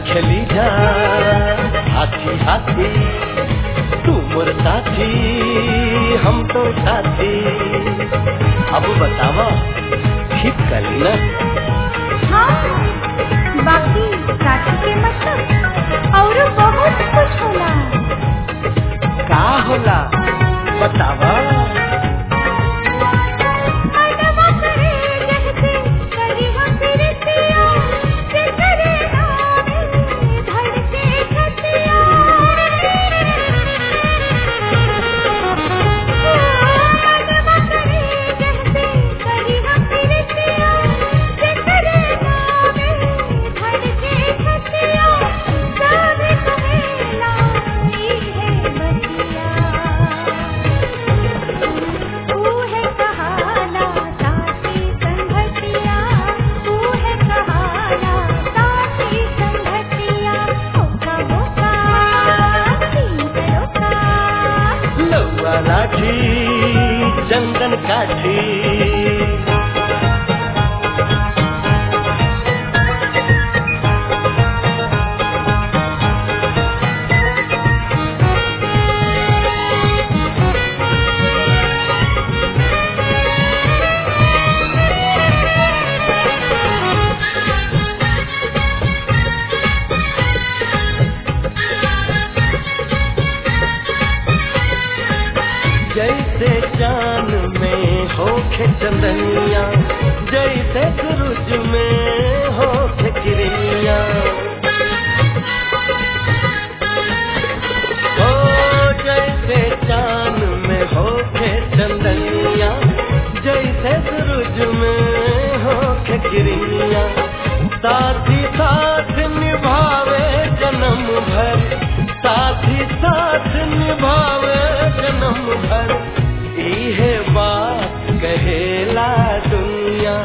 खेली जा हाथी हाथी तू मोर साथी हम तो साथी अब बतावा ठीक करी ना हाँ बाकी साथी के मतलब और बहुत कुछ होला का होला बतावा मनवा करे जहते करी हम प्रीतिया से करे नामे धड़के छतिया मनवा करे जहते करी हम प्रीतिया से करे नामे धड़के छतिया सब कहेला ई है बतिया ऊहे कहाला साथी संगतिया ऊहे कहाला साथी संगतिया होका होका तीन लोका लौआ लाठी चंदन काठी जैसे चांद में होखे चंदनिया जैसे सूरज में होखे किरनिया ओ जैसे चांद में होखे चंदनिया जैसे सूरज में होखे किरनिया साथी साथ निभावे जन्म भर साथी साथ निभावे जन्म भर इहे बात कहेला दुनिया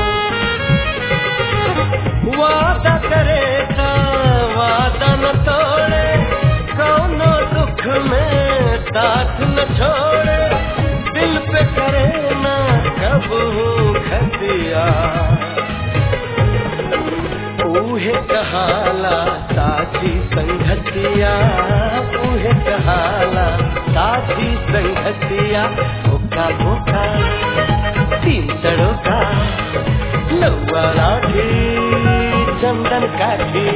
वादा करे ता वादा न तोड़े कौनो दुख में साथ न छोड़े दिल पे करे ना कबू खतिया ऊहे कहाला साथी संगतिया ऊहे कहाला साथी संगतिया धोखा धोखा तीन तड़ोका लौआ लाठी चंदन काठी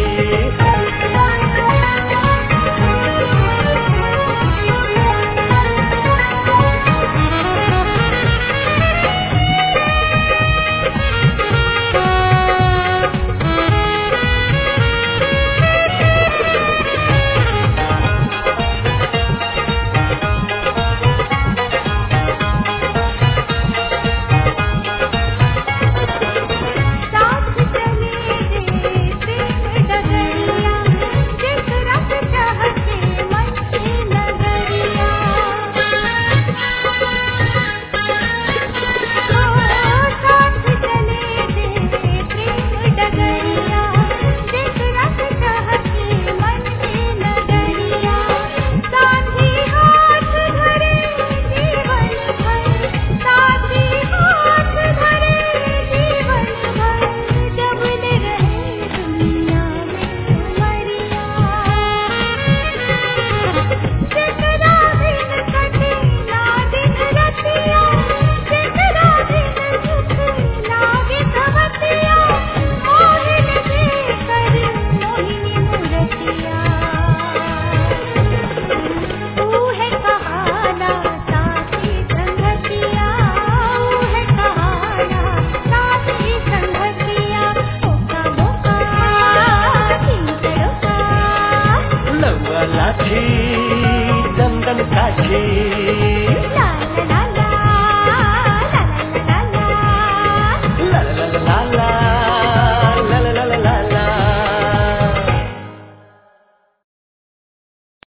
साथ चले रे प्रेम डगरिया जिस रस चाहते मन की नगरिया साथ चले रे प्रेम डगरिया जिस रस चाहते मन की नगरिया साथी हाथ धरे जीवन भर साथी हाथ धरे जीवन भर जब ले रहे दुनिया में मरिया जितना दिन कटे ना दिन रतिया जितना दिन सुख लागे सबतिया मोहिन देकर मोहिनी मुरतिया ऊहे कहाला साथी संगतिया ऊहे कहाला साथी संगतिया होका होका तीन लोका लौआ लाठी चंदन काठी